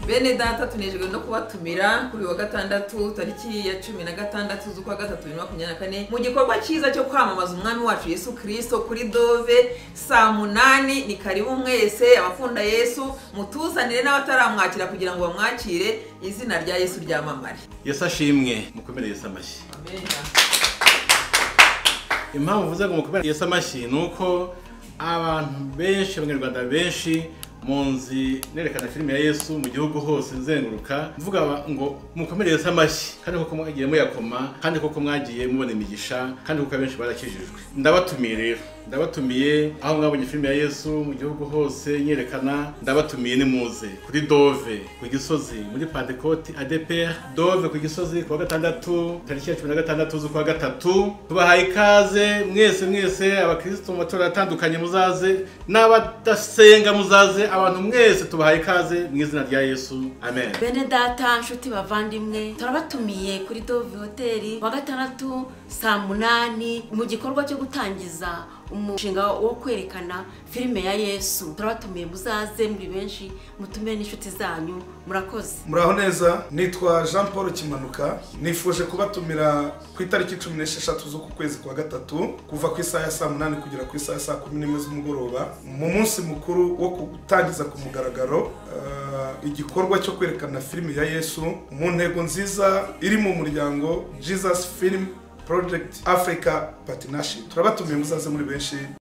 bene data tunejwe no kubatumira kuri wa gatandatu tariki ya cumi na gatandatu z'ukwa gatatu bibiri na makumyabiri na kane mu gikorwa cyiza cyo kwamamaza umwami wacu yesu kirisito kuri dove saa munani ni karibu mwese abakunda yesu mutuzanire n'abataramwakira kugira ngo bamwakire izina rya yesu ryamamare yesu ashimwe mukomere yesu amashyi impamvu uvuze ngo mukomere yesu amashyi ni uko abantu benshi abanyarwanda benshi munzi nerekana filime ya yesu mu gihugu hose nzenguruka mvuga ngo mukomereze amashyi kandi koko mwagiye muyakoma kandi koko mwagiye mubona imigisha kandi koko abenshi barakijijwe ndabatumiye rero ndabatumiye aho mwabonye filime ya yesu mu gihugu hose nyerekana ndabatumiye nimuze kuri dove ku gisozi muri pantekoti adepr dove ku gisozi ku wa gatandatu tariki ya cumi na gatandatu z'ukwa gatatu tubahaye ikaze mwese mwese abakirisitu mu matorero atandukanye muzaze n'abadasenga muzaze abantu mwese tubahaye ikaze mu izina rya yesu amen bene data nshuti bavandimwe turabatumiye kuri dove hoteli wa gatandatu saa munani mu gikorwa cyo gutangiza umushinga wo kwerekana filime ya yesu turabatumiye muzaze muri benshi mutume n'inshuti zanyu murakoze muraho neza nitwa jean paul kimanuka nifuje kubatumira ku itariki cumi n'esheshatu z'uku kwezi kwa gatatu kuva ku isaha ya saa munani kugera ku isaha ya saa kumi n'imwe z'umugoroba mu munsi mukuru wo gutangiza ku mugaragaro eh, igikorwa cyo kwerekana filime ya yesu mu ntego nziza iri mu muryango jesus film project africa partnership turabatumiye muzaze muri benshi